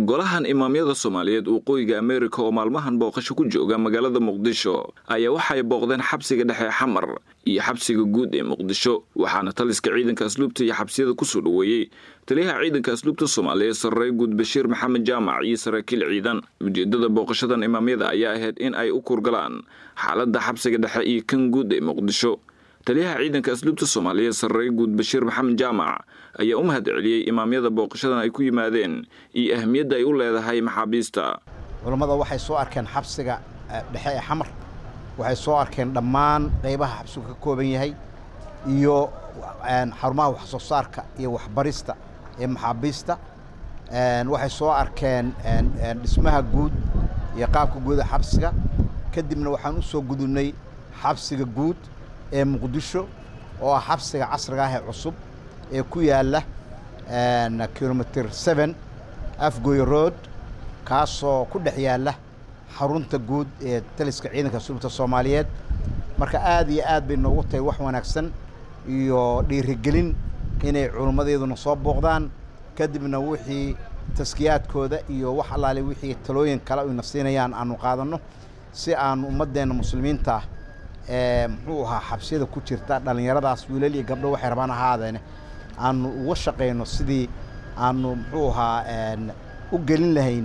golahan imaamyada soomaaliyeed waqooyiga ameerika oo maalmahan booqasho ku jooga magaalada muqdisho ayaa waxay booqdeen xabsiga dhexe xamar iyo xabsiga guud ee muqdisho waxaana taliska ciidanka asluubta iyo xabsiyada kusoo dhoweeyey taliyaha ciidanka asluubta soomaaliyeed sarrey guud bashiir maxamed jaamac iyo saraakiil ciidan ujeedada booqashadan imaamyada ayaa ahayd in ay u kurgalaan xaaladda xabsiga dhexe iyo kan guud ee muqdisho taliyaha ciidanka asluubta soomaaliyeed sarrey guud bashiir maxamed jaamac ayaa u mahad celiyey imaamyada booqashadan ay ku yimaadeen iyo ahmiyadda ay u leedahay maxaabiista culammada waxay soo arkeen xabsiga dhexe ee xamar waxay soo arkeen dhammaan qaybaha xabsigu ka kooban yahay iyo xarumaha wax soo saarka iyo waxbarista ee maxaabiista waxay soo arkeen dhismaha guud iyo qaabka guuda xabsiga kadibna waxaan u soo gudubnay xabsiga guud ee muqdisho oo ah xabsiga casriga ah ee cusub ee ku yaalla kilomitr seen afgoy road kaasoo ku dhex yaalla xarunta guud ee taliska ciidanka asluubta soomaaliyeed marka aad iyo aad bay noogu tahay wax wanaagsan iyo dhiirigelin inay culummadeeduna soo booqdaan kadibna wixii taskiyaadkooda iyo wax allaale wixii talooyin kale ayna siinayaan aanu qaadanno si aan ummaddeenna muslimiinta ee muxuu ahaa xabsiyada ku jirta dhallinyaradaas wiilal iyo gabdho waxay rabaan ahaadeene aanu uga shaqayno sidii aanu muxuu ahaa u gelin lahayn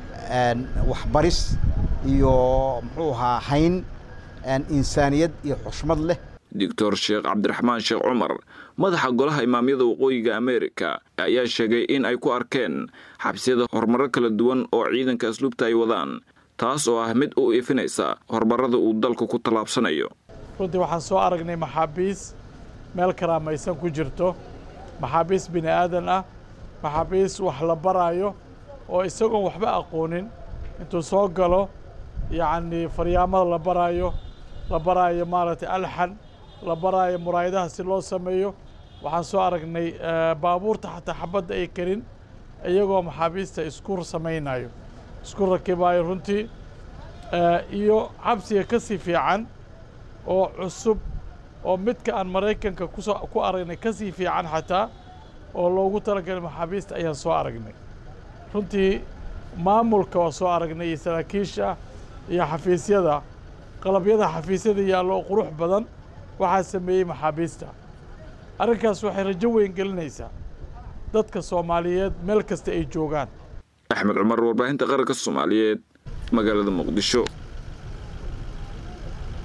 waxbaris iyo muxuu ahaa hayn insaaniyad iyo xushmad leh doctor sheekh cabdiraxmaan sheekh cumar madaxa golaha imaamyada waqooyiga ameerika ayaa sheegay in ay ku arkeen xabsiyada horumaro kala duwan oo ciidanka asluubta ay wadaan taas oo ah mid u ifinaysa horumarada uu dalku ku tallaabsanayo runtii waxaan soo aragnay maxaabiis meel karaamaysan ku jirto maxaabiis bini aadan ah maxaabiis wax la baraayo oo isagoon waxba aqoonin intuu soo galo yacnii faryaamada la baraayo la baraayo maaragtay alxan la baraayo muraayadaha si loo sameeyo waxaan soo aragnay baabuurta xataa xabadda ay karin iyagoo maxaabiista isku samaynayo isku rakibaayo runtii iyo xabsiga ka sii fiican oo cusub oo midka aan maraykanka kusoo ku aragnay ka sii fiican xataa oo loogu talagalay maxaabiista ayaan soo aragnay runtii maamulka waa soo aragnay iyo saraakiisha iyo xafiisyada qalabyada xafiisyada yaallo oo qurux badan waxaa sameeyey maxaabiista arrinkaas waxay rajo weyn gelinaysaa dadka soomaaliyeed meel kasta ay joogaan axmed cumar warbaahinta qaranka soomaaliyeed magaalada muqdisho